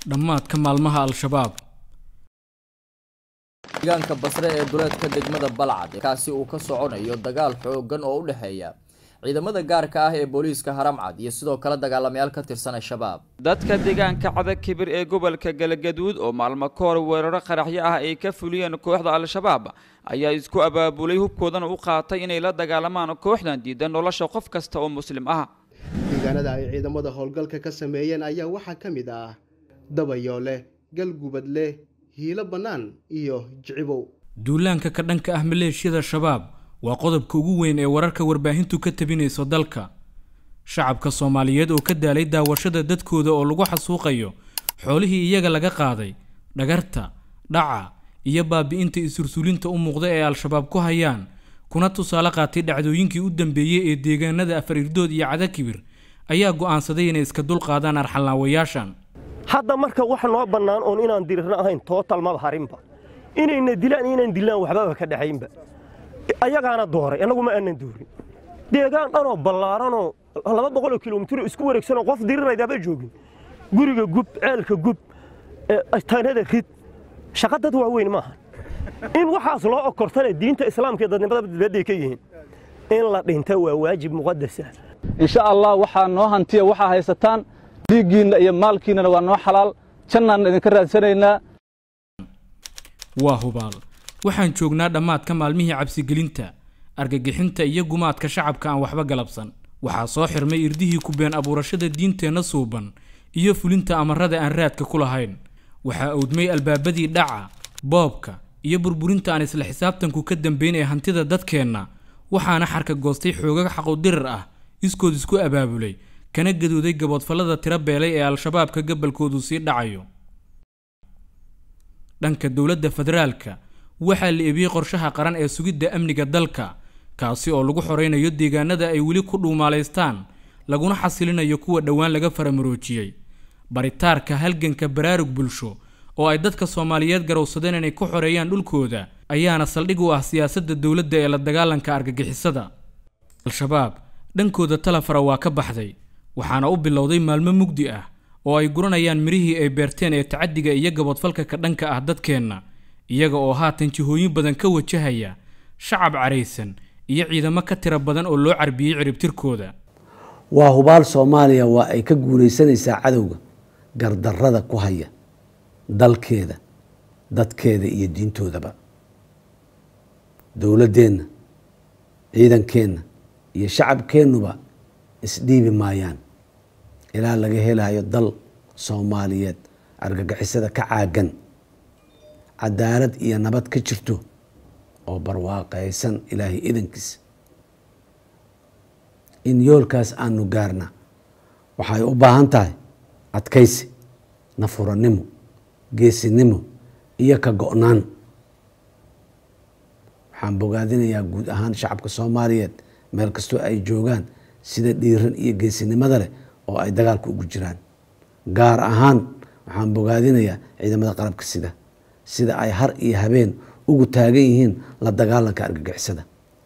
dhammaadka maalmaha al-shabaab deegaanka basre ee duleedka degmada balcad kaasi uu ka soconayo dagaal xoogan oo u dhexeeya ciidamada gaarka ah ee booliiska haramcad iyo sidoo kale dagaalamayaal ka tirsan al-shabaab dadka deegaanka cadag kibir ee gobolka galgaduud oo maalmo ka hor weeraro qaraxyo ah ay ka fuliyeen kooxda al-shabaab ayaa isku abaabulay hubkoodana u qaatay inay la dagaalamaan kooxdan diidan nolosha qof kasta oo muslim ah deegaanada ay ciidamada howlgalka ka sameeyeen ayaa waxaa ka mid ah dabayoole galgubadle hiilo bannaan iyo jicibow duulaanka ka dhanka ah maleeshiyada shabaab waa qodobka ugu weyn ee wararka warbaahintu ka tabinayso dalka shacabka soomaaliyeed oo ka daalay daawashada dadkooda oo lagu xasuuqayo xoolihii iyaga laga qaaday dhagarta dhaca iyo baabi'inta isursulinta u muuqda ee al-shabaab ku hayaan kuna tusaale qaatay dhacdooyinkii u dambeeyey ee deegaanada afar irdood iyo cadakibir ayaa go'aansaday inay iska dulqaadaan arxalnaawayaashan hadda marka wax noo bannaan oon inaan dirirno ahayn tootal maba harinba inayna dilaan inaan dilaan waxbaba ka dhaxaynba ayagaana dooray annagu ma aanan doorin deegaan dhanoo ballaaranoo laba boqoloo kilomitiro isku wareegsanoo qof diriraydaaba joogin guriga gub ceelka gub tanada rid shaqa dad waaweyn maaha in waxaas loo okortana diinta islaamka iyo dadnimada badbaaday ka yihiin in la dhinta waa waajib muqadasa insha allah waxaa noo hantiya waxaa haysataan dhiiggiinna iyo maalkiinnana waa noo xalaal jannaan idinka raadsanaynaa waa hubaal waxaan joognaa dhammaadka maalmihii cabsigelinta argagixinta iyo gumaadka shacabka aan waxba galabsan waxaa soo xirmay irdihii ku been abuurashada diinteenna suuban iyo fulinta amarada aan raadka ku lahayn waxaa owdmay albaabadii dhaca boobka iyo burburinta aan isla xisaabtanku ka dambayn ee hantida dadkeenna waxaana xarka goostay xoogag xaqodirar ah iskood isku abaabulay kana gadooday gaboodfallada tiro beelay ee al-shabaabka gabalkoodu sii dhacayo dhanka dowladda federaalka waxaa la eebiyey qorshaha qaran ee sugidda amniga dalka kaasi oo lagu xoraynayo deegaanada ay weli ku dhuumaalaystaan laguna xasilinayo kuwa dhowaan laga faramaroojiyey baritaarka halganka baraarug bulsho oo ay dadka soomaaliyeed garowsadeen inay ku xoreeyaan dhulkooda ayaana saldhig u ah siyaasadda dowladda ee la dagaalanka argagixisada al-shabaab dhankooda talafara waa ka baxday waxaana u bilowday maalmo mugdi ah oo ay guranayaan mirihii ay beerteen ee tacaddiga iyo gaboodfalka ka dhanka ah dadkeenna iyaga oo haatan jihooyin badan ka wajahaya shacab caraysan iyo ciidamo ka tiro badan oo loo carbiyey ciribtirkooda waa hubaal soomaaliya waa ay ka guulaysanaysaa cadowga gardarrada ku haya dalkeeda dadkeeda iyo diintoodaba dowladdeenna ciidankeenna iyo shacabkeennuba isdhiibi maayaan ilaa laga helayo dal soomaaliyeed argagixisada ka caagan cadaalad iyo nabad ka jirto oo barwaaqaysan ilaahay idankiisa in yoolkaas aanu gaarna waxay u baahan tahay adkaysi nafurannimo geesinimo iyo ka go-naan waxaan bogaadinayaa guud ahaan shacabka soomaaliyeed meel kastoo ay joogaan sida dhiiran iyo geesinimada leh oo ay dagaalka ugu jiraan gaar ahaan waxaan bogaadinayaa ciidamada qalabka sida sida ay har iyo habeen ugu taagan yihiin la dagaalanka argagixisada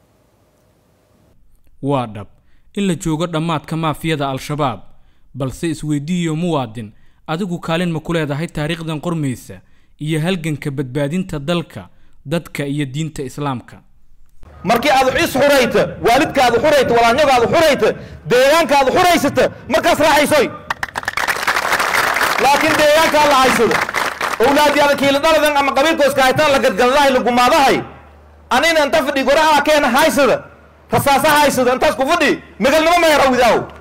waa dhab in la joogo dhammaadka maafiyada al-shabaab balse isweydiiyo muwaadin adigu kaalin ma ku leedahay taariikhdan qormaysa iyo halganka badbaadinta dalka dadka iyo diinta islaamka markii aad is xurayta waalidkaada xurayta walaanyagaada xurayta deegaankaada xuraysata markaas raaxaysoy laakiin deegaankaa la haysado owlaadiyaada kiilidhaladan ama qabiilkooska haytaan la gadgadadahay la gumaadahay anina inta fadhi goraha keena haysada rasaasa haysada intaas ku fadhi megalnimo meher awidaaw